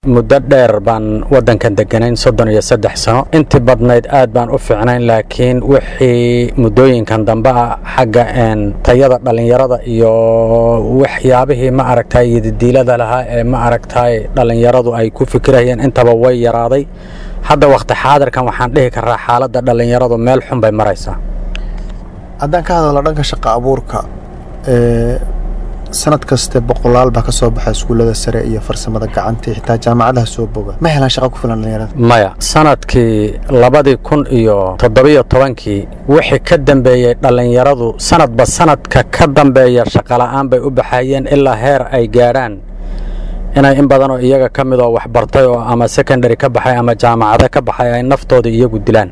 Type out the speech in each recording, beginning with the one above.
muddo dheer baan waddankan deganayn soddon iyo saddex sano intii badnayd aad baan u fiicnayn laakiin wixii muddooyinkan dambe ah xagga tayada dhallinyarada iyo waxyaabihii ma aragtay yadidiilada lahaa ee ma aragtay dhallinyaradu ay ku fikirayeen intaba way yaraaday hadda wakhti xaadirkan waxaan dhihi karaa xaaladda dhallinyaradu meel xun bay maraysaa haddaan ka hadalno dhanka shaqa abuurka sanad kaste boqolaal baa ka soo baxa iskuullada sare iyo farsamada gacanta xitaa jaamacadaha soo boga ma helaan shaqa ku filan dhallinyarada maya sanadkii labadii kun iyo toddobiyo tobankii wixii ka dambeeyey dhallinyaradu sanadba sanadka ka dambeeya shaqola'aan bay u baxayeen ilaa heer ay gaadhaan inay in badanoo iyaga ka midoo waxbartay oo ama secondary ka baxay ama jaamacado ka baxay ay naftooda iyagu dilaan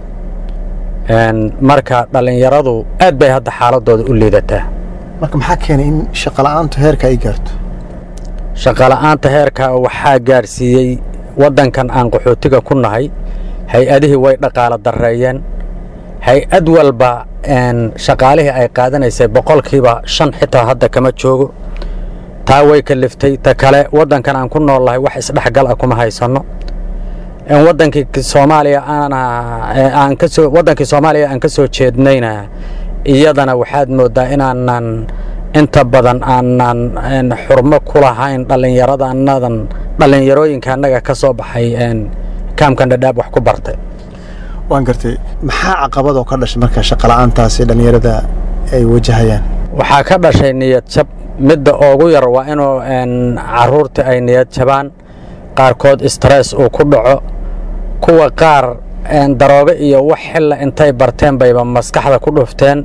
marka dhallinyaradu aad bay hadda xaaladooda u liidataa marka maxaa keenay in shaqola'aantu heerka ay gaarto shaqola'aanta heerka waxaa gaadhsiiyey waddankan aan qaxootiga ku nahay hay-adihii way dhaqaalo darreeyeen hay-ad walba shaqaalihii ay qaadanaysay boqolkiiba shan xitaa hadda kama joogo taa way kaliftay ta kale waddankan aan ku noolnahay wax isdhexgal ah kuma haysanno wadankii soomaaliya aan kasoo waddankii soomaaliya aan ka soo jeednayna iyadana waxaad mooddaa inaanan inta badan aanan xurmo ku lahayn dhallinyaradanadan dhallinyarooyinka annaga ka soo baxay kaamkan dhadhaab wax ku bartay waan gartay maxaa caqabadoo ka dhashay marka shaqola'aantaasi dhallinyarada ay wajahayaan waxaa ka dhashay niyad jab midda ugu yar waa inuu caruurtii ay niyad jabaan qaarkood stress uu ku dhaco kuwa qaar daroobe iyo wax xilla intay barteen bayba maskaxda ku dhufteen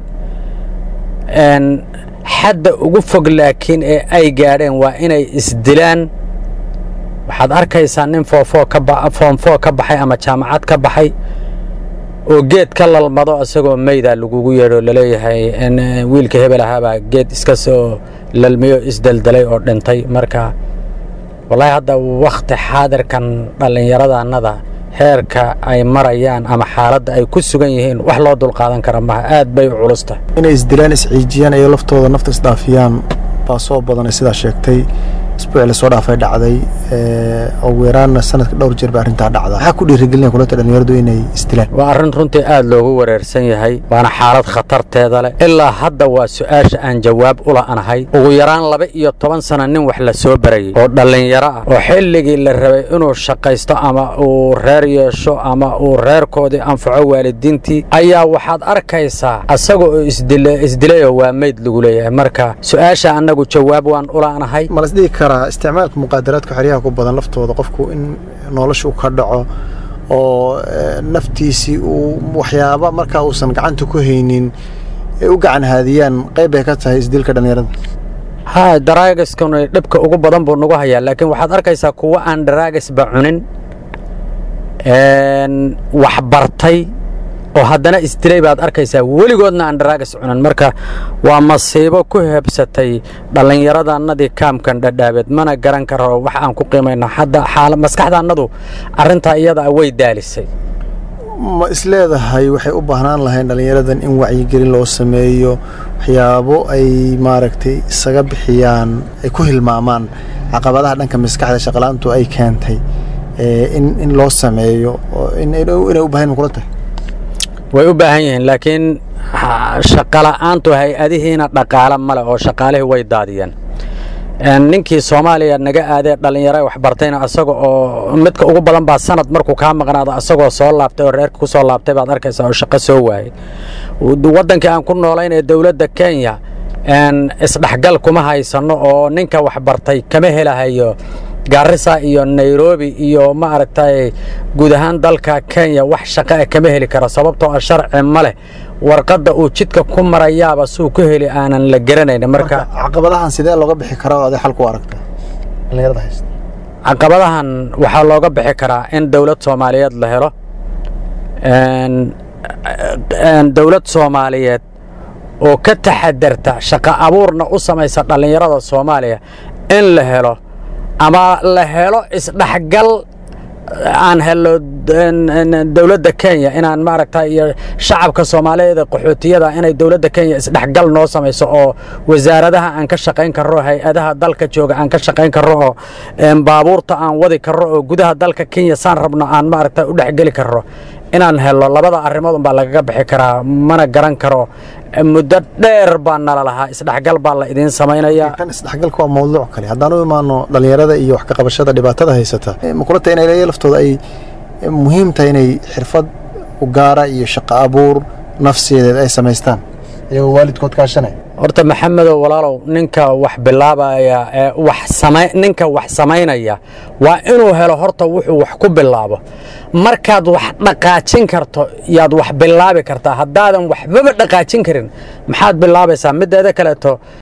xadda ugu fog laakiin ee ay gaadheen waa inay isdilaan waxaad arkaysaa nin foomfoo ka baxay ama jaamacad ka baxay oo geed ka lalmado isagoo meydaa lagugu yeedho laleeyahay wiilka hebel ahaabaa geed iska soo lalmiyo isdeldelay oo dhintay marka wallaahi hadda wakhti xaadirkan dhallinyaradannada heerka ay marayaan ama xaaladda ay ku sugan yihiin wax loo dulqaadan kara maha aad bay u culus tahay inay isdilaan isciijiyaan iyo laftooda nafta isdhaafiyaan baa soo badanay sidaa sheegtay isbuuci lasoo dhaafay dhacday ugu yaraanna sanadka dhowr jeer ba arrintaa dhacda maxaa ku dhiirigelinaya kulanta dhallinyaradu inay isdilaan waa arrin runtii aad loogu wareersan yahay waana xaalad khatarteeda leh ilaa hadda waa su'aasha aan jawaab u la'anahay ugu yaraan laba iyo toban sana nin wax la soo barayey oo dhallinyaro ah oo xilligii la rabay inuu shaqaysto ama uu reer yeesho ama uu reerkoodii anfaco waalidiintii ayaa waxaad arkaysaa asaga oo isdilayoo waa meyd lagu leeyahay marka su'aasha annagu jawaab waan u la'anahay malasdhihi karaa isticmaalka muqaadaraadka xeryaha ku badan laftooda qofku in nolosha u ka dhaco oo naftiisii uu waxyaaba markaa uusan gacanta ku haynin ay u gacan haadiyaan qayb bay ka tahay isdilka dhallinyarada ha daraagiskuna dhibka ugu badan buu nagu hayaa laakiin waxaad arkaysaa kuwa aan daraagisba cunin wax bartay oo haddana isdilay baad arkaysaa weligoodna aan daraagas cunin marka waa masiibo ku hebsatay dhallinyaradannadii kaamkan dhadhaabeed mana garan karo wax aan ku qiimayna hadda maskaxdaannadu arrintaa iyada way daalisay ma isleedahay waxay u baahnaan lahayn dhallinyaradan in wacyigelin loo sameeyo waxyaabo ay maaragtay isaga bixiyaan ay ku hilmaamaan caqabadaha dhanka maskaxda shaqalaantu ay keentay in loo sameeyo inay u bahan kula tahay way u baahan yihiin laakiin shaqola'aantu hay-adihiina dhaqaalo male oo shaqaalihii way daadiyeen ninkii soomaaliya naga aadee dhallinyaro waxbartayna asaga oo midka ugu badan baa sanad markuu kaa maqnaado asagoo soo laabtay oo reerka ku soo laabtay baad arkaysaa oo shaqo soo waayey waddankii aan ku noolayn ee dowladda kenya isdhexgal kuma haysanno oo ninka waxbartay kama helahayo gaarisa iyo nairobi iyo ma aragtay guud ahaan dalka kenya wax shaqaa kama heli karo sababtoo ah sharci ma leh warqadda uu jidka ku marayaaba suu ku heli aanan la garanayn marka caqabadahan sidee looga bixi karaa oo aday xal ku aragta dhallinyarada haysta caqabadahan waxaa looga bixi karaa in dowlad soomaaliyeed la helo dowlad soomaaliyeed oo ka taxadarta shaqo abuurna u samaysa dhallinyarada soomaaliya in la helo ama la helo isdhexgal aan helo dowladda kenya inaan maaragta iyo shacabka soomaaliyeed ee qaxootiyada inay dowladda kenya isdhexgal noo samayso oo wasaaradaha aan ka shaqayn karro hay-adaha dalka jooga aan ka shaqayn karro oo baabuurta aan wadi karro oo gudaha dalka kenya saan rabno aan maaragta u dhexgeli karro inaan helo labada arrimood unbaa lagaga bixi karaa mana garan karo muddo dheer baa nala lahaa isdhexgal baa la idiin samaynaya kan isdhexgalka waa mawduuc kale haddaan u imaano dhallinyarada iyo wax ka qabashada dhibaatada haysata makulata inay leeya laftooda ay muhiim tahay inay xirfad u gaara iyo shaqo abuur nafsiyadeed ay samaystaan iyagoo waalidkood kaashanay horta maxamedow walaalow ninka wax bilaabaya ee wax sama ninka wax samaynaya waa inuu helo horta wuxuu wax ku bilaabo markaad wax dhaqaajin karto yaad wax bilaabi kartaa haddaadan waxbaba dhaqaajin karin maxaad bilaabaysaa mideeda kaleeto